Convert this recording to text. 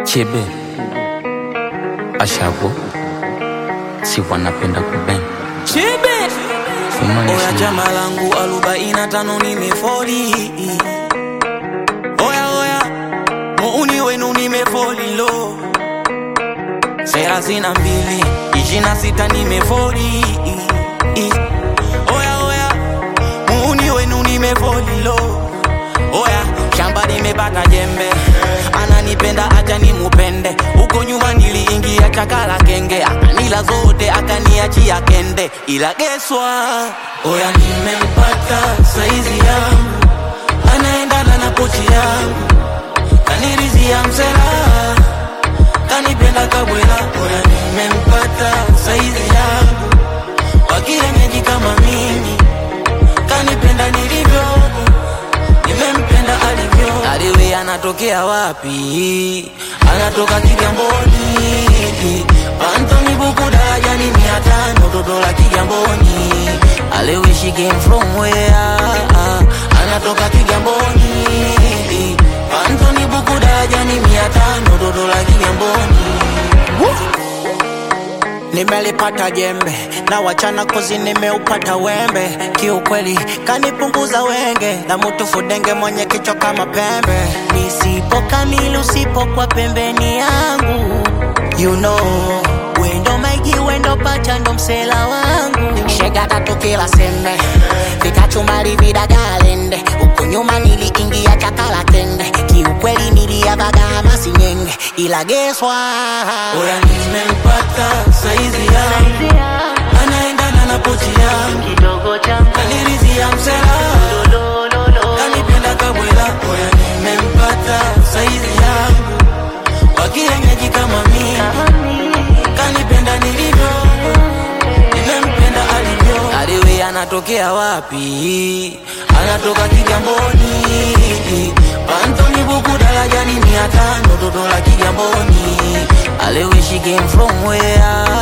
Chebe Ashago si wanapenda kuben Chibe Kumaanisha Oya chama langu arobaini na tano nimefoli Oya oya muuni wenu nimefoli lo thelathini na mbili ishirini na sita nimefoli Oya oya muuni wenu nimefoli lo Oya shamba nimepata jembe ananipenda acha nimupende huko nyuma niliingia chakala kenge akanila zote akaniachia kende ila geswa oya nimempata saizi yangu anaendana na pochi yangu kanirizia msela kanipenda kabwela oya nimempata saizi yangu wakienyeji kama mimi kanipenda nilivyo nimempenda alivyo aliwe anatokea wapi anatoka kigamboni antoni buku darajani mia tano toto la kigamboni aliwe she came from where anatoka kigamboni antoni buku darajani mia tano toto la kigamboni nimelipata jembe na wachana kozi nimeupata wembe kiukweli kanipunguza wenge na mutu fudenge mwenye kichwa kama pembe nisipo kamili usipokuwa pembeni yangu you know wendo maigi wendo pacha ndo msela wangu shega tatu kila sembe vikachumari vidagalende huku nyuma niliingia chakala kende kiukweli niliavaga masinyenge ila geswa oya nimempata saizi yangu anaendana na pochi yangu kidogo changu kanirizia msela kanipenda kabwela oya nimempata saizi yangu wakienyeji kama mimi kanipenda nilivyo nimempenda alivyo aliwe anatokea wapi anatoka kigamboni pantoni buku darajani mia tano toto la kigamboni aliwe she came from where